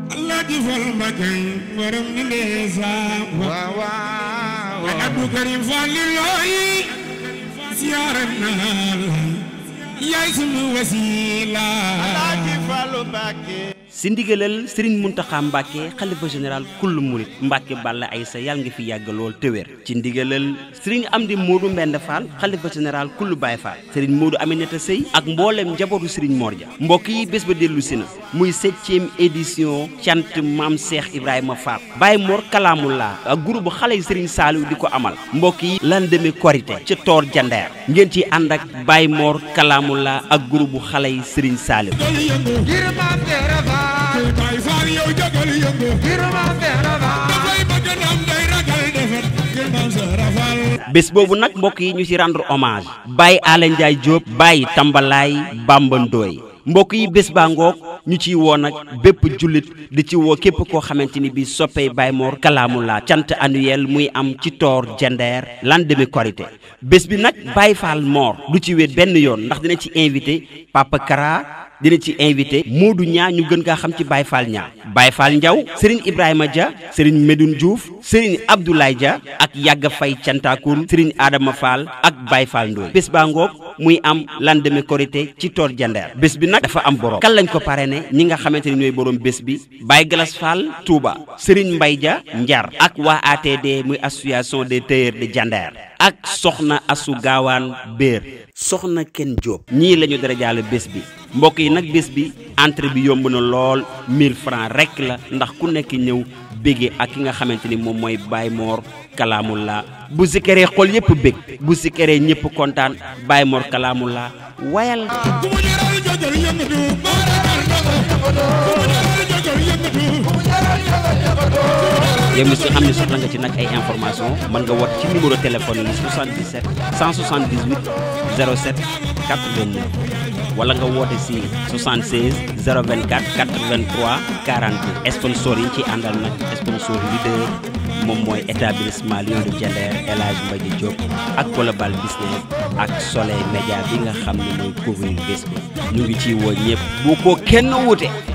allah ji fal Mbakke borom ni ndeesaan waaw waaw ay Abdou Karim Fall li looyi siyaare naa la yaay sunu wasiila Alaaji Fallu Mbàkke si ndigalal Serigne Mountakha Mbacke xalifa général kullu murit Mbacke Balla Aïssa yàlla nga fi yàgg lool te wér ci ndigalal Serigne Amdi Modou Mbend Fall xalifa général kullu Baye Fall Serigne Modou Aminata Sey ak mboolem njabootu Serigne Mor Dia mbokk yi bés ba dellu si na muy septième édition cant maam Cheikh Ibrahima Fall Baye Mor Kalaamullah ak groupe xale yi Serigne Saliou di ko amal mbokk yi lan demee korité ca Toor Jandeer ngeen ci ànd ak Baye Mor Kalaamullah ak groupe xale yi Serigne Saliou ngir maam Seera Faal Baay Faal yow jógal yëngu ngir maam Seera Faal dafay bëgg ndam day ragal defet ngir maam Seera Faal bés boobu nag mbokk yi ñu ci rendre hommage Baye Alé Ndiaye Diop Baye Tambalaay Bamba Ndooy mbokk yi bés baa ngoog ñu ciy woo nag bépp jullit di ci woo képp koo xamante ni bii soppey Baye Mor Kalaamullah cant annuel muy am ci toor jandeer lendemain korité bés bi nag Baye Fall Mor du ci wéet benn yoon ndax dina ci invité Papa Kara dina ci invité Modou Ñaa ñu gën kaa xam ci Baye Fall Ñaa Baye Fall Ndiaw Serigne Ibrahima Dia Serigne Medoune Diouf Serigne Abdoulaye Dia ak Yàgga Fay Cantakour Serigne Adama Fall ak Baye Fall Ndoye bés baa ngoog muy am lendemain korité ci toor jandeer bés bi nag dafa am borom kan lañ ko parrainé ñi nga xamante ni ñooy borom bés bi Baye Galas Fall Touba Serigne Mbaye Dia Njar ak waa ATD muy association des tailleurs de jandeer ak soxna asu gaawaan béer soxna kenn Diop ñii la ñu dara jaale bés bi mbokk yi nag bés bi entrée bi yomb na lool 1000 francs rek la ndax ku nekk ñëw bége ak ki nga xamante ni moom mooy Baye Mor Kalaamullah bu sikkeree xol yëpp bég bu sikkeree ñëpp kontaan Baye Mor Kalaamullah wayal ku mu jaral jógal yëngatu boo ragal ndogo ku mu jaral jógal yëngatu yow mi si xam ne soxla nga ci nag ay information mën nga woote ci numéro téléphone yi 77 178 07 89 wala nga woote si 76 024 83 42 sponsor yi ci àndal nag sponsor leader moom mooy établissement Lion de Diender El Hadj Mbaye Diop ak Global Business ak Soleil Média bi nga xam ne mooy couvrir bés bi ñu ngi ciy woo ñëpp bu ko kenn wute